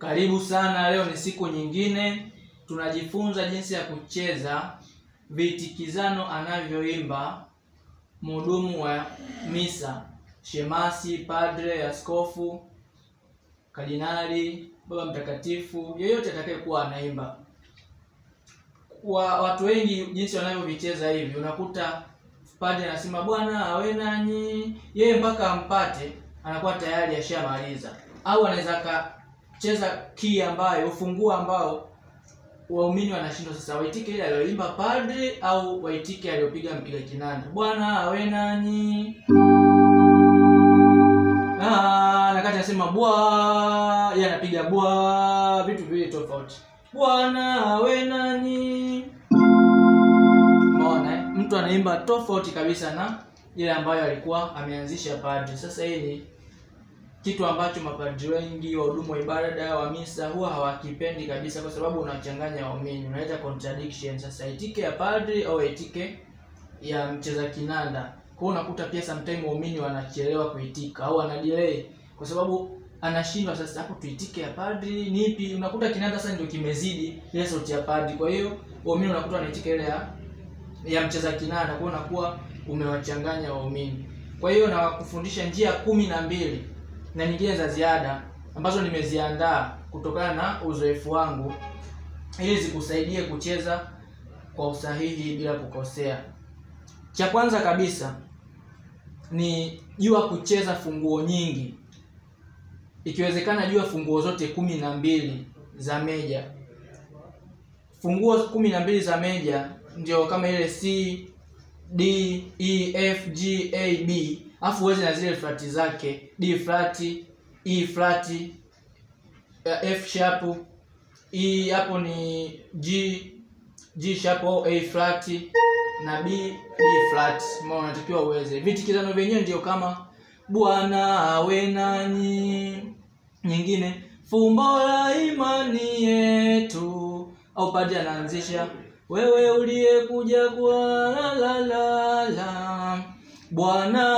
Karibu sana, leo ni siku nyingine, tunajifunza jinsi ya kucheza vitikizano anavyoimba mhudumu wa misa, shemasi, padre, askofu, kardinali, baba mtakatifu, yeyote atakayekuwa anaimba. Kwa watu wengi jinsi wanavyovicheza hivi, unakuta padre anasema Bwana awe nanyi, yeye mpaka ampate anakuwa tayari ashamaliza, au anaweza akacheza kii ambayo ufunguo ambao waumini wanashindwa sasa, waitike ile aliyoimba padre au waitike aliyopiga mpiga kinanda. Bwana awe nanyi Ah, na kati anasema bwa, yeye anapiga bwa, vitu viwili tofauti. Bwana awe nanyi. Umeona eh? Mtu anaimba tofauti kabisa na ile ambayo alikuwa ameanzisha padri. Sasa hii ni kitu ambacho mapadri wengi wahudumu wa ibada wa misa huwa hawakipendi kabisa, kwa sababu unachanganya waumini, unaleta contradiction. Sasa itike ya padri au itike ya mcheza kinanda, kwa hiyo unakuta pia sometime waumini wanachelewa kuitika au wana delay, kwa sababu anashindwa sasa, hapo tuitike ya padri nipi? Unakuta kinanda sasa ndio kimezidi ile sauti ya padri, kwa hiyo waumini unakuta wanaitika ile ya ya mcheza kinanda, kwa hiyo unakuwa umewachanganya waumini. Kwa hiyo na kufundisha njia kumi na mbili na nyingine za ziada ambazo nimeziandaa kutokana na uzoefu wangu ili zikusaidie kucheza kwa usahihi bila kukosea. Cha kwanza kabisa ni jua kucheza funguo nyingi, ikiwezekana jua funguo zote kumi na mbili za meja. Funguo kumi na mbili za meja ndio kama ile C D E F G A B, afu uweze na zile flati zake D flat, E flat, F sharp, E hapo ni G G sharp au A flat na B B flat. Mbona unatakiwa uweze. Vitikizano vyenyewe ndio kama Bwana awe nanyi. Nyingine fumbo la imani yetu, au padri anaanzisha wewe uliyekuja kwa la la la la, Bwana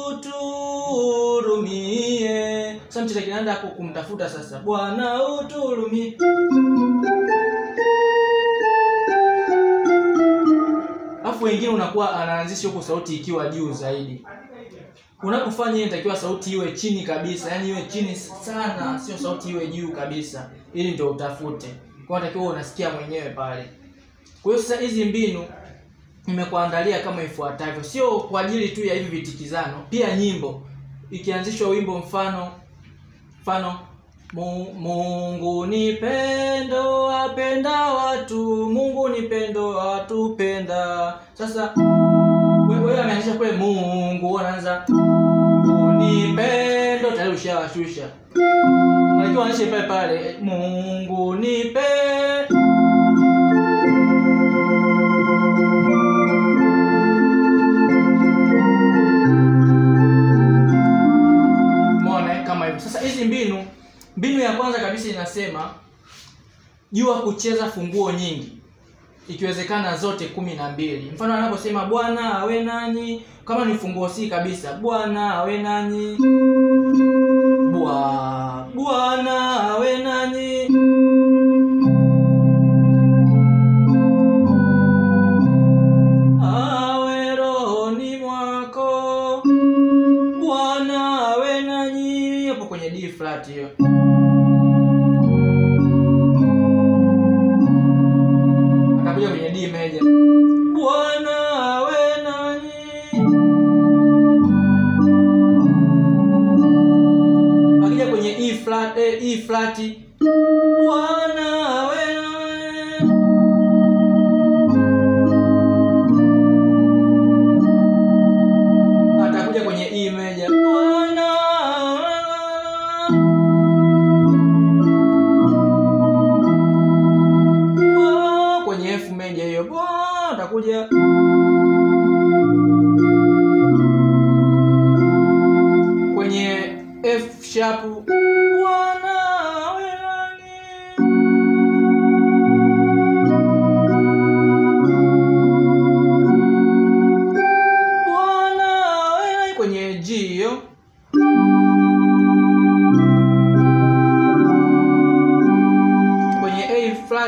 uturumie. Sasa mcheza kinanda hapo kumtafuta sasa, Bwana uturumie. Alafu wengine unakuwa anaanzisha huko sauti ikiwa juu zaidi. Unapofanya hiyo inatakiwa sauti iwe chini kabisa, yani iwe chini sana, sio sauti iwe juu kabisa, ili ndio utafute. Kwa hiyo unatakiwa unasikia mwenyewe pale. Kwa hiyo sasa hizi mbinu nimekuandalia kama ifuatavyo, sio kwa ajili tu ya hivi vitikizano, pia nyimbo ikianzishwa wimbo mfano mfano Mu- Mungu ni pendo apenda watu, Mungu ni pendo atupenda. Sasa wewe wewe ameanzisha kule Mungu, anaanza Mungu ni pendo, tayari ushawashusha. Unajua anaisha pale pale Mungu ni pendo Umeona eh, kama hivyo. Sasa hizi mbinu, mbinu ya kwanza kabisa inasema jua kucheza funguo nyingi, ikiwezekana zote kumi na mbili. Mfano anaposema Bwana awe nanyi, kama ni funguo si kabisa, Bwana awe nanyi, Bwa Bwana awe nanyi. Awe rohoni mwako Bwana awe nanyi, hapo kwenye D flat hiyo. Akakuja kwenye D meja, Bwana awe nanyi. Akija kwenye E flat, eh, E flat, Bwana awe nanyi. Atakuja kwenye E meja, Bwana Bwa- kwenye F meja hiyo Bwa- atakuja kwenye F sharp Bwana awe nanyi.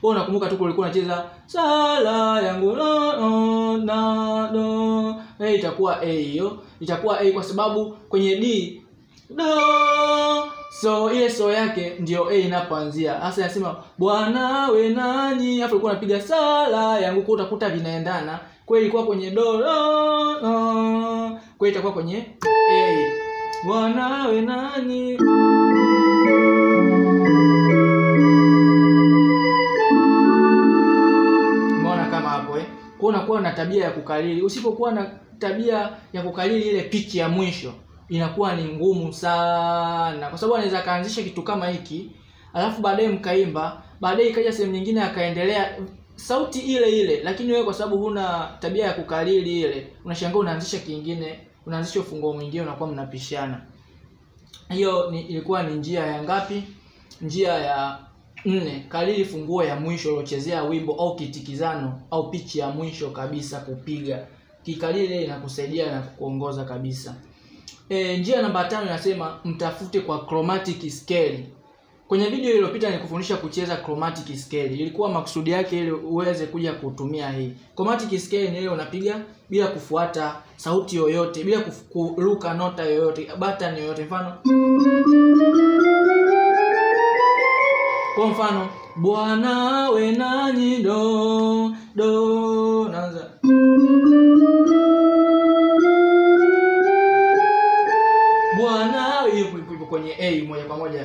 wewe unakumbuka tu ulikuwa unacheza sala yangu la do, na do eh itakuwa a hiyo itakuwa a kwa sababu kwenye d do so ile so yake ndio a inapoanzia hasa inasema bwana we nani afu ulikuwa unapiga sala yangu kwa utakuta vinaendana kwa hiyo ilikuwa kwenye do do do. kwa hiyo itakuwa kwenye a bwana we nani umeona kama hapo eh kwa unakuwa na tabia ya kukariri usipokuwa na tabia ya kukariri ile pichi ya mwisho inakuwa ni ngumu sana kwa sababu anaweza akaanzisha kitu kama hiki alafu baadaye mkaimba baadaye ikaja sehemu nyingine akaendelea sauti ile ile lakini wewe kwa sababu huna tabia ya kukariri ile unashangaa unaanzisha kingine unaanzisha ufunguo mwingine unakuwa mnapishana hiyo ni, ilikuwa ni njia ya ngapi njia ya nne kariri funguo ya mwisho uliochezea wimbo au kitikizano au pichi ya mwisho kabisa kupiga kikariri ile inakusaidia na kukuongoza kabisa e, njia namba tano inasema mtafute kwa chromatic scale kwenye video iliyopita nikufundisha kucheza chromatic scale ilikuwa makusudi yake ili uweze kuja kutumia hii chromatic scale ni ile unapiga bila kufuata sauti yoyote bila kufu- kuruka nota yoyote button yoyote mfano kwa mfano bwana we nani do do naanza bwana hiyo ipo- ipo kwenye a moja kwa moja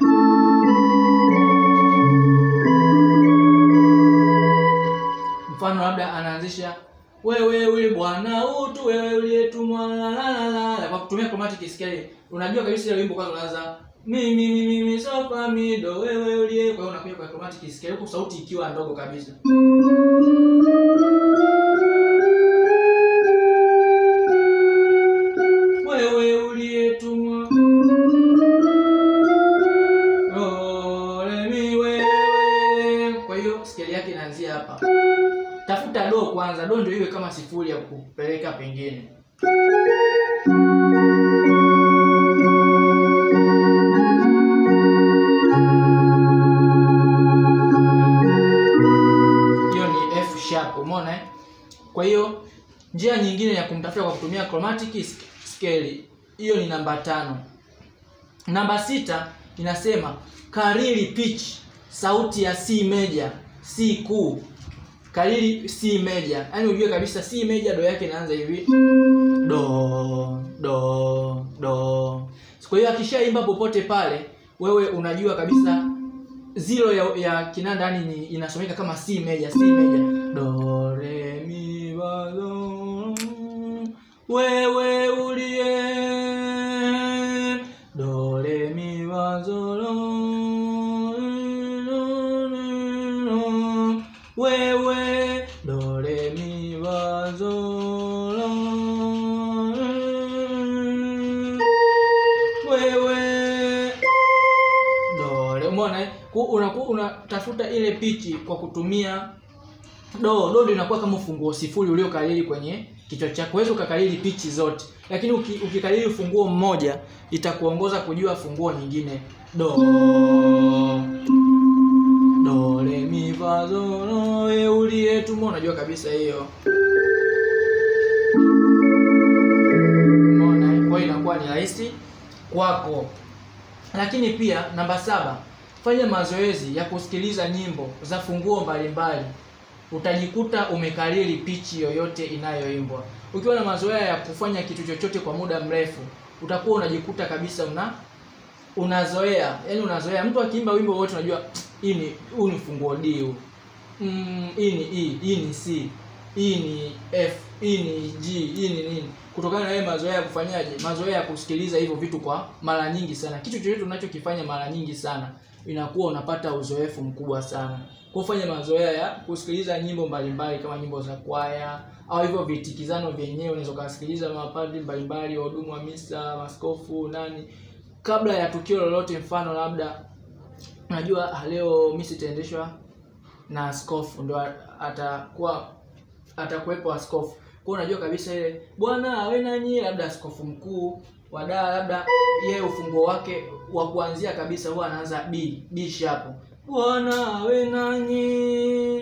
mfano labda anaanzisha wewe uli bwana utu wewe uliyetumwa la la la la la. kwa kutumia chromatic scale unajua kabisa ile wimbo kwanza unaanza mimi mimi mimi sofa mi do wewe uliye kwa hiyo unakuja kwa chromatic scale huku sauti ikiwa ndogo kabisa wewe uliyetumwa Oh, re mi wewe kwa hiyo scale yake inaanzia hapa tafuta do kwanza do ndio iwe kama sifuri ya kupeleka pengine hiyo ni f sharp umeona eh? kwa hiyo njia nyingine ya kumtafuta kwa kutumia chromatic sk- scale hiyo ni namba tano namba sita inasema kariri pitch sauti ya c major c kuu kariri c major yaani ujue kabisa c major do yake inaanza hivi do do do kwa hiyo akishaimba popote pale wewe unajua kabisa zero ya, ya kinanda yani ni inasomeka kama C major C major do re mi fa do wewe uliye do re mi fa so do wewe do re mi fa so do wewe dole umeona eh? Ku- unakuwa unatafuta ile pichi kwa kutumia do do ndio inakuwa kama ufunguo sifuri uliokariri kwenye kichwa chako huwezi ukakariri pichi zote lakini uki, ukikariri ufunguo mmoja itakuongoza kujua funguo nyingine do do re mi fa so do we uliyetumwa unajua kabisa hiyo umeona eh? kwa hiyo inakuwa ni rahisi kwako lakini pia namba saba fanya mazoezi ya kusikiliza nyimbo za funguo mbalimbali utajikuta umekariri pichi yoyote inayoimbwa ukiwa na mazoea ya kufanya kitu chochote kwa muda mrefu utakuwa unajikuta kabisa una unazoea yani unazoea mtu akiimba wimbo wote unajua hii ni huu ni funguo d huu mm, hii ni e hii ni c hii ni f hii ni g hii ni nini kutokana na yeye mazoea ya kufanyaje mazoea ya kusikiliza hivyo vitu kwa mara nyingi sana kitu chochote unachokifanya mara nyingi sana inakuwa unapata uzoefu mkubwa sana kwa kufanya mazoea ya kusikiliza nyimbo mbalimbali kama nyimbo za kwaya au hivyo vitikizano vyenyewe unaweza ukasikiliza mapadri mbalimbali wahudumu wa misa maskofu nani kabla ya tukio lolote mfano labda unajua ah, leo misa itaendeshwa na askofu ndo a- atakuwa atakuwepo askofu kwa hiyo unajua kabisa ile bwana awe nanyi labda askofu mkuu wa daa labda yeye ufunguo wake wa kuanzia kabisa huwa anaanza b b sharp Bwana awe nanyi.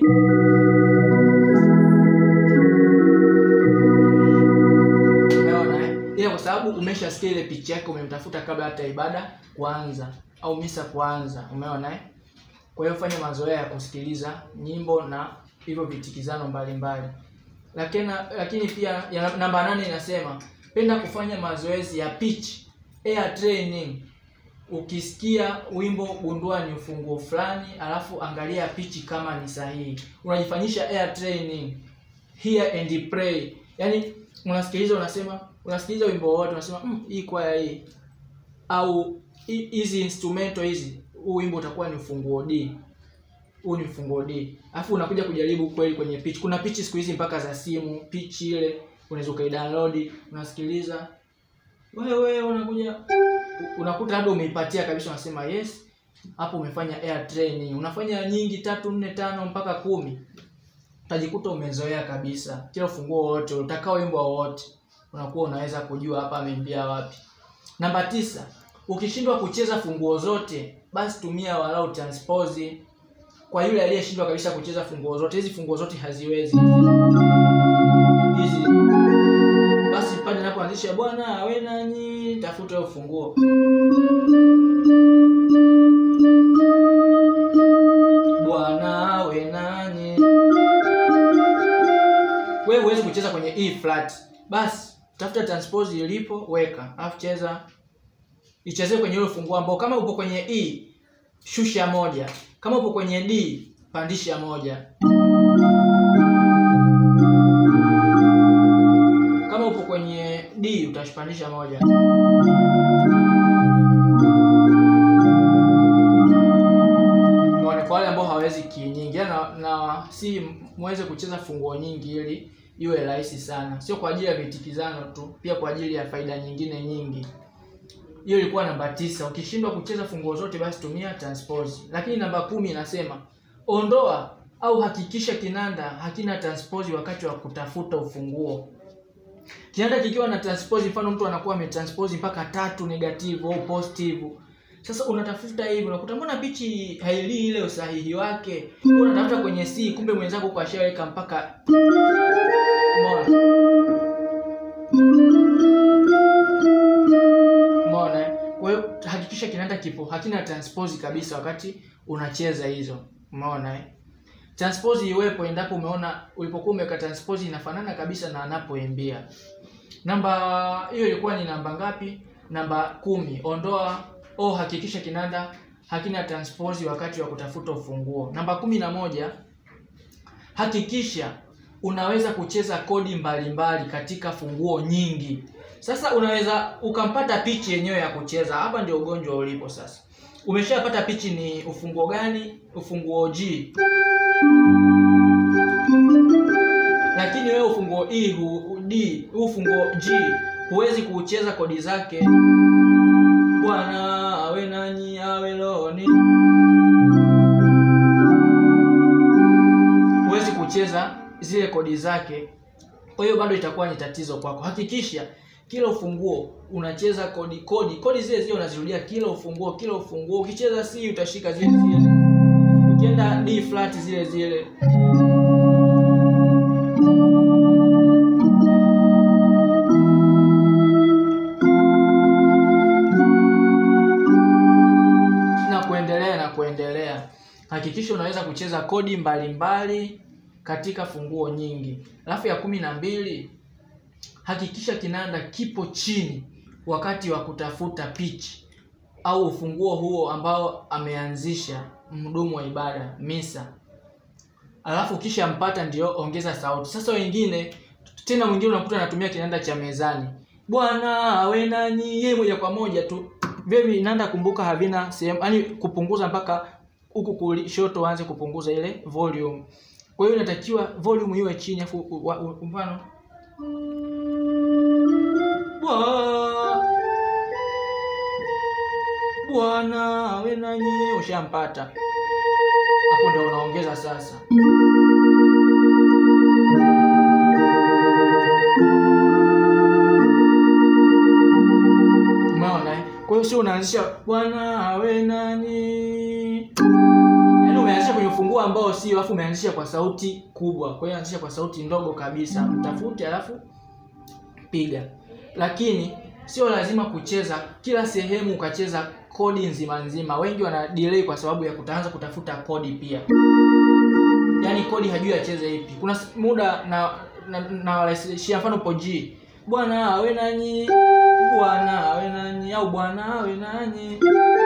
Umeona eh? Ila kwa sababu umeshasikia ile picha yake umemtafuta kabla hata ibada kuanza au misa kuanza. Umeona eh? Kwa hiyo fanya mazoea ya kusikiliza nyimbo na hivyo vitikizano mbalimbali. Lakini lakini pia ya, namba nane inasema penda kufanya mazoezi ya pitch air training. Ukisikia wimbo gundua ni ufunguo fulani, alafu angalia pitch kama ni sahihi. Unajifanyisha air training, hear and pray. Yaani unasikiliza unasema, unasikiliza wimbo wote unasema mm, hii kwaya hii au hi- hizi instrumental hizi, huu wimbo utakuwa ni ufunguo D. Huu ni ufunguo D. Alafu unakuja kujaribu kweli kwenye pitch. Kuna pitch siku hizi mpaka za simu, pitch ile unaweza ukaidownload, unasikiliza. Wewe unakuja unakuta labda umeipatia kabisa, unasema yes, hapo umefanya air training. Unafanya nyingi tatu, nne, tano mpaka kumi, utajikuta umezoea kabisa. Kila ufunguo wote utakao wimbo wote unakuwa unaweza kujua hapa ameimbia wapi. Namba tisa, ukishindwa kucheza funguo zote, basi tumia walau transpose. Kwa yule aliyeshindwa kabisa kucheza funguo zote, hizi funguo zote haziwezi hizi basi pale napoanzisha Bwana awe nanyi, tafuta hiyo funguo. Bwana awe nanyi. Wewe huwezi kucheza kwenye E flat, basi tafuta transpose ilipo, weka alafu cheza, ichezee kwenye ile funguo ambao, kama upo kwenye E shusha moja, kama upo kwenye D pandisha moja. kama upo kwenye D utashipandisha moja. Umeona, kwa wale ambao hawezi key nyingi na, na si muweze kucheza funguo nyingi ili iwe rahisi sana, sio kwa ajili ya vitikizano tu, pia kwa ajili ya faida nyingine nyingi. Hiyo ilikuwa namba tisa. Ukishindwa kucheza funguo zote, basi tumia transpose. Lakini namba kumi inasema ondoa au hakikisha kinanda hakina transpose wakati wa kutafuta ufunguo. Kinanda kikiwa na transpose, mfano mtu anakuwa ametranspose mpaka tatu negative au positive. Sasa unatafuta hivi, unakuta mbona pichi hailii ile usahihi wake, Wewe unatafuta kwenye C, kumbe mwenzako kwa ashaweka mpaka Umeona? Umeona? eh? Kwa hiyo hakikisha kinanda kipo hakina transpose kabisa wakati unacheza hizo. Umeona eh? Transpose iwepo endapo umeona ulipokuwa umeweka transpose inafanana kabisa na anapoimbia. Namba hiyo ilikuwa ni namba ngapi? Namba kumi. Ondoa au hakikisha kinanda hakina transpose wakati wa kutafuta ufunguo. Namba kumi na moja, hakikisha unaweza kucheza kodi mbalimbali mbali katika funguo nyingi. Sasa unaweza ukampata pichi yenyewe ya kucheza. Hapa ndio ugonjwa ulipo sasa. Umeshapata pichi ni ufunguo gani? Ufunguo G. Lakini wewe ufunguo E hu, D, huu ufunguo G huwezi kuucheza kodi zake. Bwana awe nanyi, awe rohoni. Huwezi kucheza zile kodi zake, kwa hiyo bado itakuwa ni tatizo kwako. Hakikisha kila ufunguo unacheza kodi kodi kodi zile zile unazirudia kila ufunguo kila ufunguo. Ukicheza C utashika zile zile, ukienda D flat zile zile. na kuendelea na kuendelea. Hakikisha unaweza kucheza kodi mbalimbali mbali katika funguo nyingi. Alafu ya kumi na mbili, hakikisha kinanda kipo chini wakati wa kutafuta pitch au ufunguo huo ambao ameanzisha mhudumu wa ibada misa. Alafu kisha mpata ndio ongeza sauti. Sasa wengine tena, mwingine unakuta anatumia kinanda cha mezani, Bwana awe nanyi, yeye moja kwa moja tu vile vinanda kumbuka, havina sehemu yani kupunguza mpaka huku kushoto, uanze kupunguza ile volume. Kwa hiyo inatakiwa volume iwe chini, afu mfano Bwana awe nanyi, ushampata hapo, ndio unaongeza sasa. Umeona eh? Kwa hiyo sio unaanzisha Bwana awe nanyi yaani umeanzisha kwenye ufunguo ambao sio alafu umeanzisha kwa sauti kubwa kwa hiyo anzisha kwa sauti ndogo kabisa mtafute alafu piga lakini sio lazima kucheza kila sehemu ukacheza kodi nzima nzima wengi wana delay kwa sababu ya kutaanza kutafuta kodi pia yaani kodi hajui acheze ipi kuna s- muda na na, na warahisishia mfano po G bwana awe nanyi bwana awe nanyi au bwana awe nanyi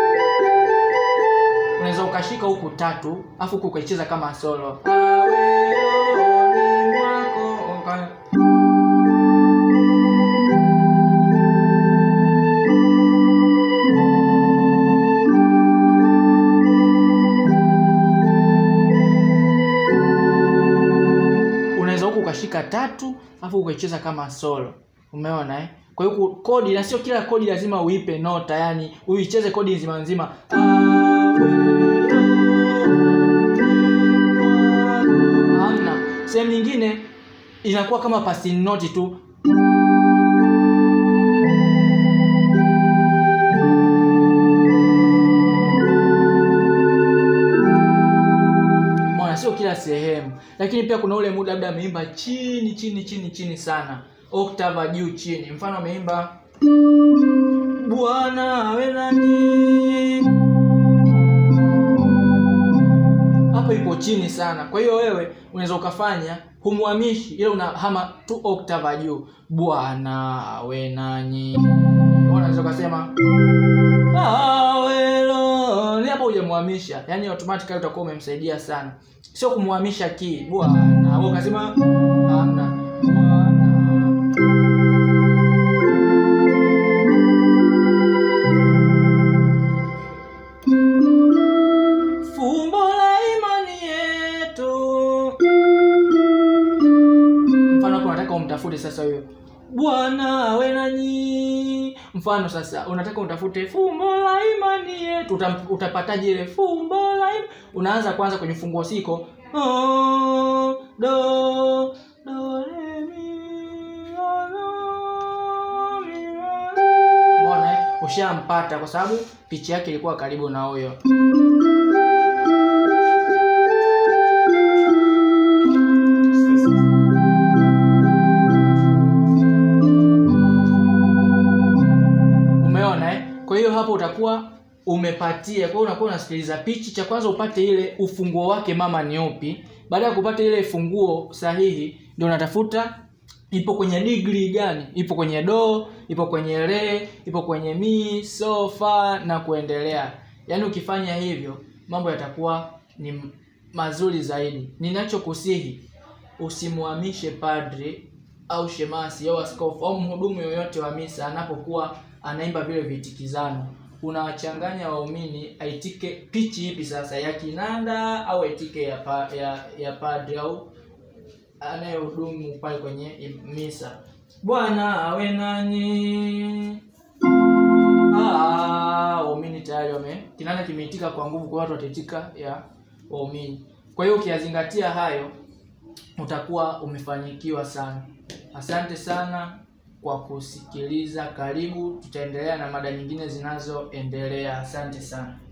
unaweza ukashika huku tatu afu huku ukaicheza kama solo awe rohoni mwako uka- unaweza huku ukashika tatu afu ukaicheza kama solo umeona eh? kwa hiyo ku- kodi na sio kila kodi lazima uipe nota yani uicheze kodi nzima nzima hamna sehemu nyingine inakuwa kama passing note tu Mwana sio kila sehemu, lakini pia kuna ule muda labda ameimba chini chini chini chini sana, octave juu chini. Mfano ameimba Bwana awe nanyi, hapo ipo chini sana. Kwa hiyo wewe unaweza ukafanya humwamishi, ile unahama tu octave juu, Bwana awe nanyi. Unaweza ukasema awelo ni hapo hujamhamisha yani automatically utakuwa umemsaidia sana sio kumhamisha ki bwana wewe ukasema hamna bwana fumbo la imani yetu mfano hapo unataka umtafute sasa huyo bwana awe nanyi mfano sasa unataka utafute fumbo la imani yetu Utam- utapataje ile fumbo la imani unaanza kwanza kwenye funguo siko oh, do do re mi la, la, mi, la, la. Umeona eh? ushampata kwa sababu pichi yake ilikuwa karibu na huyo umeona eh? kwa hiyo hapo utakuwa umepatia kwa hiyo unakuwa unasikiliza pichi cha kwanza upate ile ufunguo wake mama ni upi baada ya kupata ile funguo sahihi ndio unatafuta ipo kwenye degree gani ipo kwenye do ipo kwenye re ipo kwenye mi so fa na kuendelea yaani ukifanya hivyo mambo yatakuwa ni m- mazuri zaidi ninachokusihi usimhamishe padri au shemasi au askofu au mhudumu yoyote wa misa anapokuwa anaimba vile vitikizano unawachanganya waumini aitike pichi ipi sasa ya kinanda au aitike ya, pa, ya, ya padri au anayehudumu pale kwenye im- misa bwana awe nanyi Ah, waumini tayari wame kinanda kimeitika kwa nguvu kwa watu wataitika ya waumini kwa hiyo ukiyazingatia hayo utakuwa umefanikiwa sana asante sana kwa kusikiliza karibu tutaendelea na mada nyingine zinazoendelea asante sana